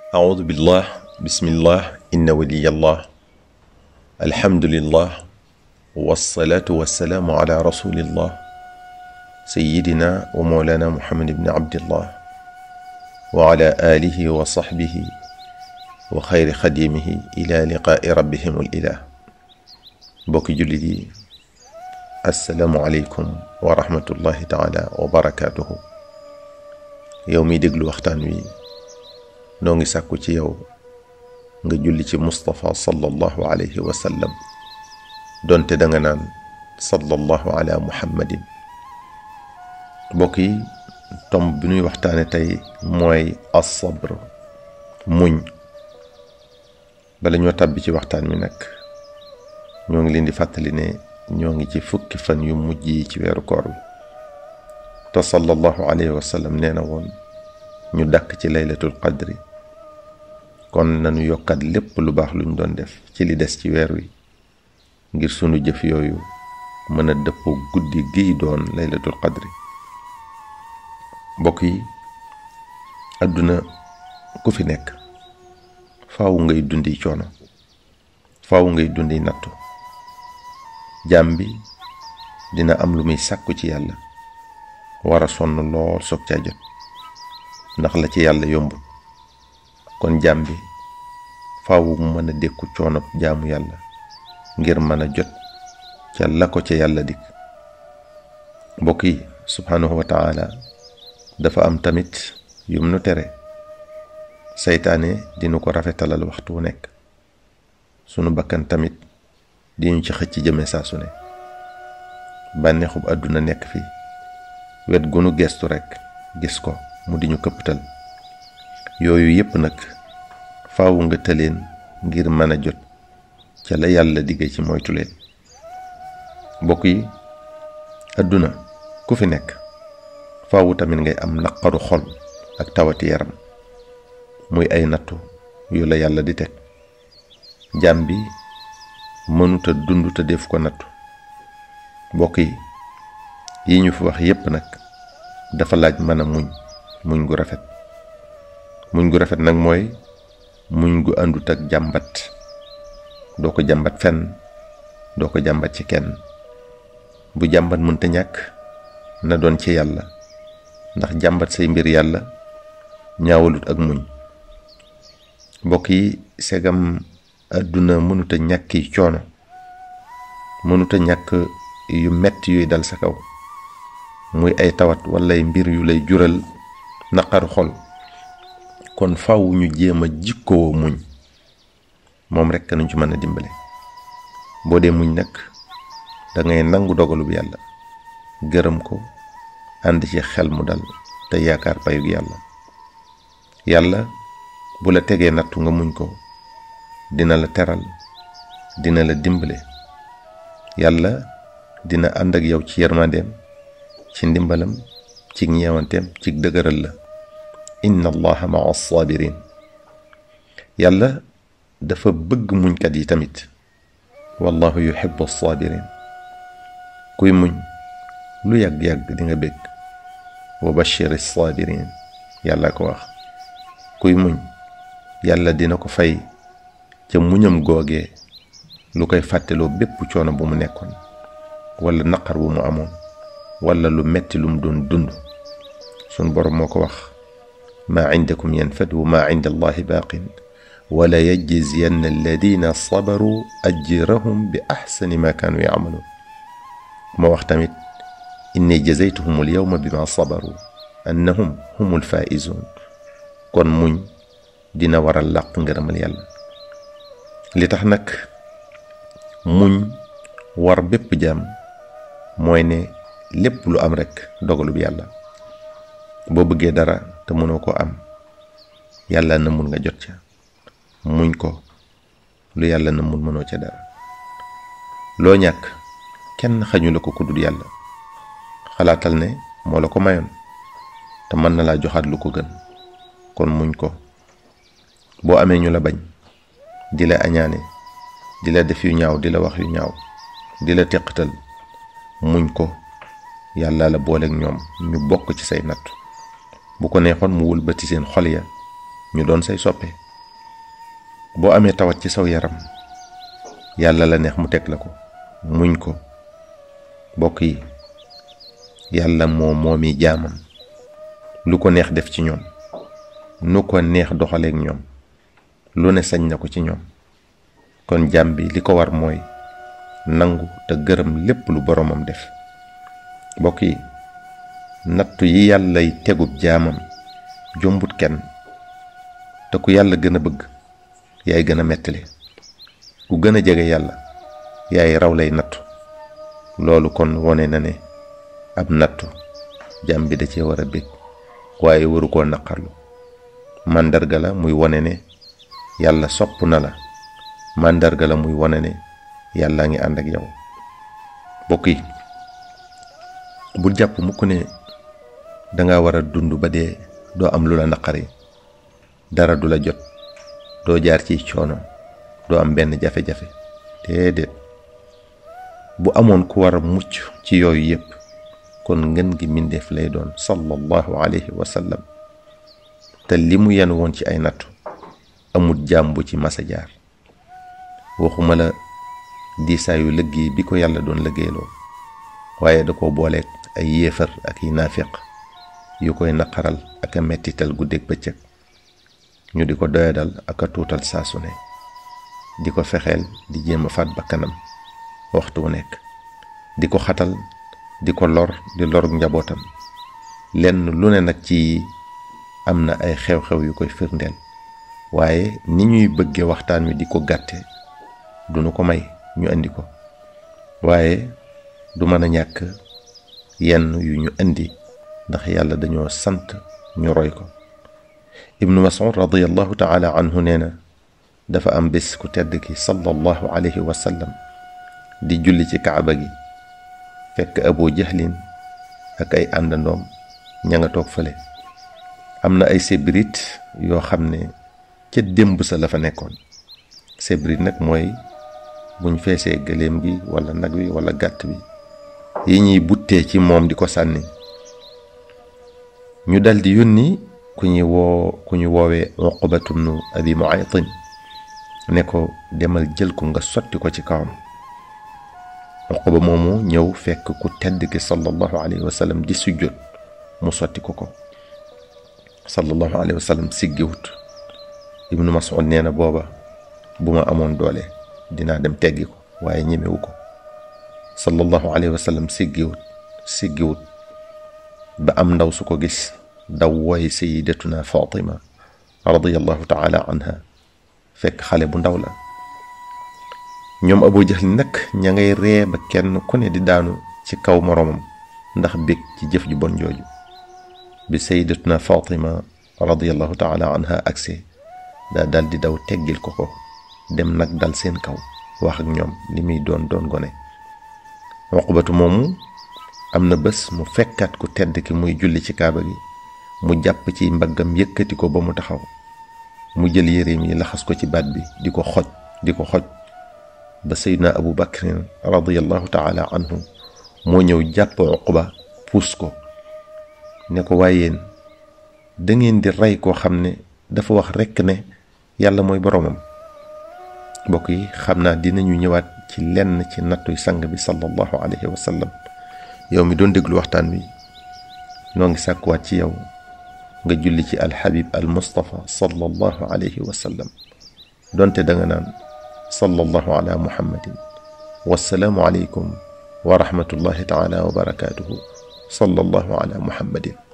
أعوذ بالله بسم الله إن ولي الله الحمد لله والصلاة والسلام على رسول الله سيدنا ومولانا محمد بن عبد الله وعلى آله وصحبه وخير خديمه إلى لقاء ربهم الإله بوك جلدي السلام عليكم ورحمة الله تعالى وبركاته يومي دقل وقتان وي noo ngi sàkku ci yow nga julli ci Moustapha sallallahu alayhi wa sallam donte da nga naan sallallahu ala muhammadin mbokk yi tomb bi ñuy waxtaane tey mooy as-sabr muñ bala ñoo tàbbi ci waxtaan wi nag ñoo ngi leen di fàttali ne ñoo ngi ci fukki fan yu mujj yi ci weeru koor wi te sallallahu alayhi wa sallam nee na woon ñu dàkk ci laylatul qadri kon nañu yokkat lépp lu baax luñ doon def ci li des ci weer wi ngir sunu jëf yooyu mën a dëppoo guddi giy doon laylatul qadri mbokk yi àdduna ku fi nekk faaw ngay dundi coono faaw ngay dundi nattu jaam bi dina am lu muy sàkku ci yàlla war a sonn lool soog caa jot ndax la ci yàlla yombul kon jaam bi faaw mu mën a dékku coono jaamu yàlla ngir mën a jot ca la ko ca yàlla dikk mbokk yi subhaanahu wa taala dafa am tamit yum nu tere saytaane dinu ko rafetalal waxtu wu nekk sunu bakkan tamit diñu ci xëcc jëme saa su ne bànneexub àdduna nekk fi wet gunu gestu rekk gis ko mu di ñu këpptal yooyu yépp nag faaw nga tëleen ngir mën a jot ca la yàlla digge ci moytu leen mbokk yi àdduna ku fi nekk faawu tamit ngay am naqaru xol ak tawati yaram muy ay nattu yu la yàlla di teg jaam bi mënuta dund te def ko nattu mbokk yi yi ñu fi wax yépp nag dafa laaj mën a muñ muñ gu rafet muñ gu rafet nag mooy muñ gu àndut ak jàmbat doo ko jàmbat fenn doo ko jàmbat ci kenn bu jàmbat mënta ñàkk na doon ci yàlla ndax jàmbat say mbir yàlla ñaawalut ak muñ mbokk yi segam àdduna mënuta ñàkki coono mënuta ñàkk yu metti yuy dal sa kaw muy ay tawat wala ay mbir yu lay jural naqaru xol kon faw ñu jéem a jikkoo muñ moom rekk nañ ci mën a dimbale boo dee muñ nag da ngay nangu dogalub yàlla gërëm ko ànd ci xel mu dal te yaakaar payug yàlla yàlla bu la tegee nattu nga muñ ko dina la teral dina la dimbale yàlla dina ànd ak yow ci yërmandeem ci ndimbalam ci ñeewanteem ci dëgëral la inna allaha maa sabirin yàlla dafa bëgg muñkat yi tamit wallahu yuhibbu sabirin kuy muñ lu yàgg-yàgg di nga bég wa bashir sabirin yàlla ko wax kuy muñ yàlla dina ko fay ca muñam googee lu koy fàtteloo bépp coono bu mu nekkoon wala naqar bu mu amoon wala lu metti lu mu doon dund sun borom moo ko wax maa indakum yanfad wa maa inda allahi baaqin wala yajziyanna alladina sabaru ajrahum bi axsani ma kaanu yacmaluun moo wax tamit inni jazaytuhum alyawma bima sabaru annahum hum alfaaizuun kon muñ dina waral làq ngërëmal yàlla li tax nag muñ war bépp jaam mooy ne lépp lu am rekk dogalub yàlla boo bëggee dara te mënoo ko am yàlla na mun nga jot ca muñ ko lu yàlla na mun mënoo ca dara loo ñàkk kenn xañu la ko ku dul yàlla xalaatal ne moo la ko mayoon te mën na laa joxaat lu ko gën kon muñ ko boo amee ñu la bañ di la añaane di la def yu ñaaw di la wax yu ñaaw di la teqatal muñ ko yàlla la booleeg ñoom ñu bokk ci say natt bu ko neexoon mu wëlbati seen xol ya ñu doon say soppe boo amee tawat ci saw yaram yàlla la neex mu teg la ko muñ ko bokk yi yàlla moo moomi jaamam lu ko neex def ci ñoom nu ko neex doxaleek ñoom lu ne sañ na ko ci ñoom kon jaam bi li ko war mooy nangu te gërëm lépp lu boromam def bokk yi nattu yi yàllay tegub jaamam jombut kenn te ku yàlla gën a bëgg yaay gën a mettali ku gën a jege yàlla yaay raw lay nattu loolu kon wone na ne ab nattu jaam bi da cee war a bég waaye waru koo naqarlu màndarga la muy wone ne yàlla sopp na la màndarga la muy wone ne yàllaa ngi ànd ak yow bokk yi bul jàpp mukk ne danga war a dund ba dee doo am lu la naqari dara du la jot doo jaar ci coono doo am benn jafe-jafe déedéet bu amoon ku war a mucc ci yooyu yépp kon ngën gi mbindeef lay doon sallallahu alayhi wa sallam te li mu yen woon ci ay nattu amul jaam bu ci masa jaar waxuma la diisaayu liggéey bi ko yàlla doon liggéeyloo waaye da ko booleeg ay yéefar ak yi naafiq yu koy naqaral ak a mettital guddeeg bëccëg ñu di ko doyadal ak a tuutal saa su ne di ko fexeel di jéem a faat bakkanam waxtu wu nekk di ko xatal di ko lor di lor njabootam lenn lu ne nag ci am na ay xew-xew yu koy firndeel waaye ni ñuy bëgge waxtaan wi di ko gàtte duñu ko may ñu indi ko waaye du mën a ñàkk yenn yu ñu indi ndax yàlla dañoo sant ñu roy ko ibnu mas'ud radiallahu taala anhu nee na dafa am bés ku tedd ki sallallahu alayhi wa sallam di julli ci kaaba gi fekk abu jahlin ak ay àndandoom ña nga toog fële am na ay sébrit yoo xam ne ca démb sa la fa nekkoon sébrit nag mooy buñ feesee gëléem gi wala nag wi wala gàtt bi yi ñuy buttee ci moom di ko sànni ñu daldi yónni ku ñuy woo ku ñu woowee uqbatu bnu abi muaytin ne ko demal jël ko nga sotti ko ci kawam uqba moomu ñëw fekk ku tedd ki sallallahu alayhi wa sallam di sujjóot mu sotti ko ko sallallahu alayhi wa sallam siggiwut ibnu mas'ud nee na booba bu ma amoon doole dinaa dem teggi ko waaye ñemewu ko sallallahu alayhi wa sallam siggiwut siggiwut ba am ndaw su ko gis daw wooy sayidatuna fatima radiyallahu taala anha fekk xale bu ndaw la ñoom abu jahl nag ña ngay ree ba kenn ku ne di daanu ci kaw moroomam ndax bég ci jëf ju bon jooju bi sayidatuna fatima radiyallahu taala anha agse daa dal di daw teggil ko ko dem nag dal seen kaw wax ak ñoom li muy doon doon gone uqbatu moomu am na bés mu fekkaat ku tedd ki muy julli ci kaaba gi mu jàpp ci mbaggam yëkkati ko ba mu taxaw mu jël yéreem yi laxas ko ci baat bi di ko xoj di ko xoj ba seydna abu bakrin radiallahu taala anhu moo ñëw jàpp uqba puus ko ne ko waayeen da ngeen di rey koo xam ne dafa wax rekk ne yàlla mooy boroomam mbokk yi xam naa dinañu ñëwaat ci lenn ci nattuy sang bi sallallahu alayhi wa sallam yow mi doon déglu waxtaan wi noo ngi sàkkuwaat ci yow nga julli ci alxabib al mustafa sallallahu alayhi wa sallam donte da nga naan sallallahu ala muhammadin wassalaamu aleykum wa rahmatullahi taala wa barakaatuhu sallallahu ala muhammadin